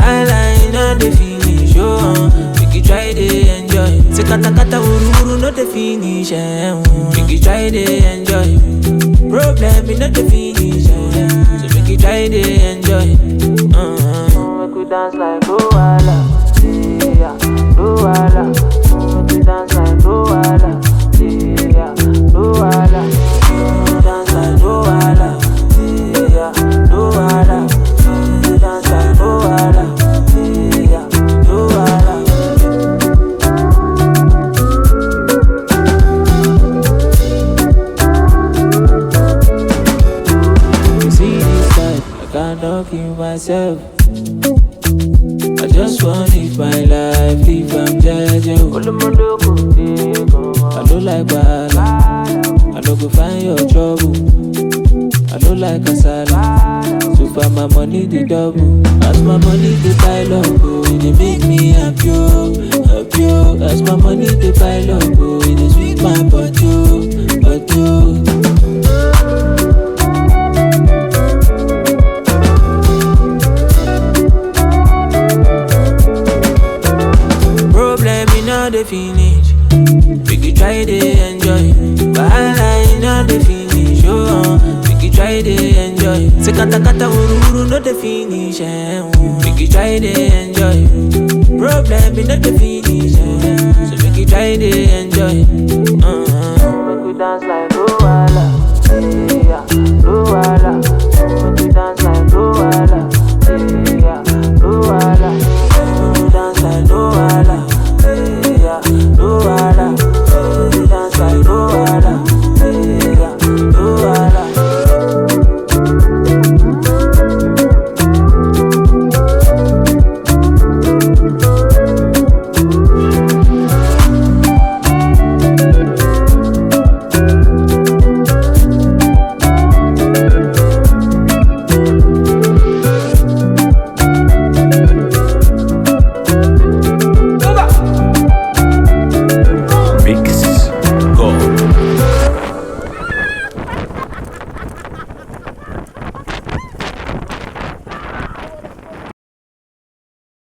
Wahala you know the finish, oh. Make you try to enjoy. Say kata kata uru uru no the finish, eh. oh. Make you try to enjoy. Problem you know the finish, eh. So make you try to enjoy. Uh-huh. Make we dance like Luala, yeah, Luala. Make we dance like Luala, yeah, Luala. Make we dance like Luala, yeah, Luala. Make we dance like Luala, yeah, Luala. You see this life, I cannot kill myself. I just want live my life, live am jeje. o. I no like bala, I no go find your trouble. I no like kasala, so far my money the double. As my money the pile up, oh, it dey make me happy, oh, happy. oh. As my money the pile up, oh, it dey sweet my body, oh, body. oh. Problem in all the finish. Make you try to enjoy. Wahala in all the finish. Oh, make you try to enjoy. Say kata kata uru uru no the finish. Eh, oh. Make you try to enjoy. Problem in all the finish. Eh. So make you try to enjoy. Uh-huh. Make you dance like